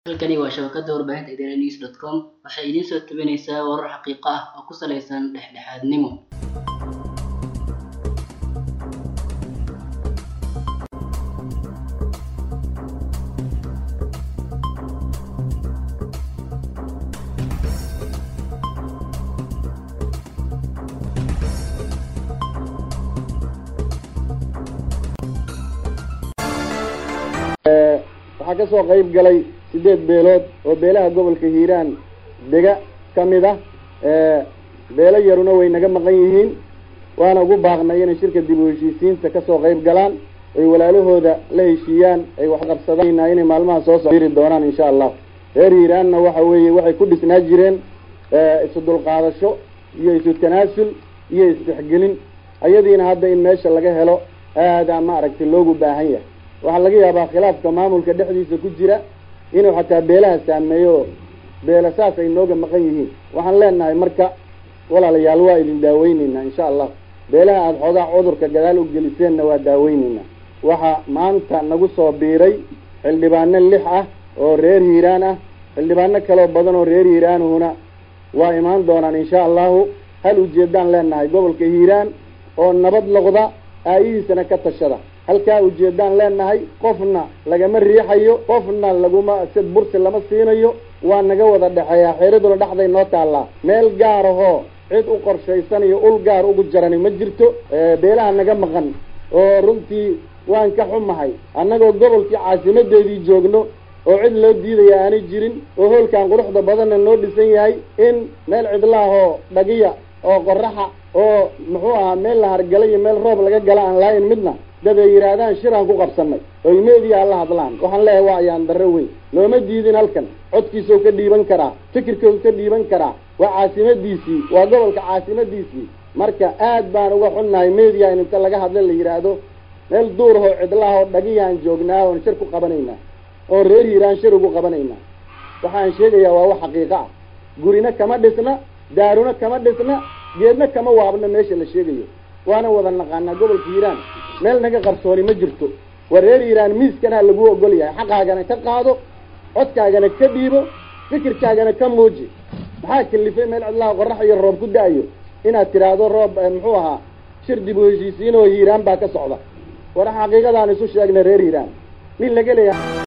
Halkani waa shabakada warbaahinta idaanews dot com waxay idiin soo tabinaysaa warar xaqiiqo ah oo ku saleysan dhexdhexaadnimo. waxaa ka soo qayb galay sideed beelood oo beelaha gobolka hiiraan dega ka mid ah beelo yaruna way naga maqan yihiin waana ugu baaqnay inay shirka dib u heshiisiinta kasoo qayb galaan ay walaalahooda la heshiiyaan ay waxqabsadaan inay maalmaha soo sociri doonaan insha allah reer hiiraanna waxa weeye waxay ku dhisnaa jireen isu dulqaadasho iyo isu tanaasul iyo isdhexgelin ayadiina hadda in meesha laga helo aadaa ma aragtay loogu baahan yahay waxaa laga yaabaa khilaafka maamulka dhexdiisa ku jira inuu xataa beelaha saameeyo oo beela saas ay nooga maqan yihiin waxaan leenahay marka walaalayaal waa idin daaweyneynaa insha allah beelaha aada xoogaa cudurka gadaal u geliseenna waa daaweyneynaa waxaa maanta nagu soo biiray xildhibaano lix ah oo reer hiiraan ah xildhibaano kaloo badan oo reer hiiraanuhuna waa imaan doonaan insha allahu hal ujeedaan leenahay gobolka hiiraan oo nabad noqda aayihiisana ka tashada halkaa ujeedaan leenahay qofna lagama riixayo qofna laguma sid bursi lama siinayo waa naga wada dhexeeyaa xeeraduna dhexday noo taallaa meel gaar ahoo cid u qorshaysanayo ul gaar ugu jarani ma jirto beelaha naga maqan oo runtii waan ka xumahay annagoo gobolkii caasimadeedii joogno oo cid loo diidaya aanay jirin oo hoolkan quruxda badanna noo dhisan yahay in meel cidlaahoo dhagiya oo qoraxa oo muxuu ahaa meel la hargala iyo meel roob laga gala aan laayin midna dad ay yidhaahdaan shiraan ku qabsanay oy meediya la hadlaan waxaan leeyahay waa ayaan darro weyn looma diidin halkan codkiisau ka dhiiban karaa fikirkau ka dhiiban karaa waa caasimadiisii waa gobolka caasimadiisii marka aad baan uga xunnahay media in inta laga hadla la yidhaahdo meel duurahoo cidlaha oo dhagiyaan joognaa oon shir ku qabanaynaa oo reer hiiraan shir ugu qabanaynaa waxaan sheegayaa waa wax xaqiiqo ah gurina kama dhisna daaruna kama dhisna geedna kama waabna meesha la sheegayo waana wada naqaanaa gobolka hiiraan meel naga qarsooni ma jirto waa reer hiiraan miiskana lagu ogol yahay xaqaagana ka qaado codkaagana ka dhiibo fikirkaagana ka muuji maxaa kalifay meel cidlaha qorax iyo roob ku da-ayo inaad tiraahdo roob muxuu ahaa shir dib u heshiisiin oo hiiraan baa ka socda war xaqiiqadaan isu sheegnay reer hiiraan nin laga leeyahay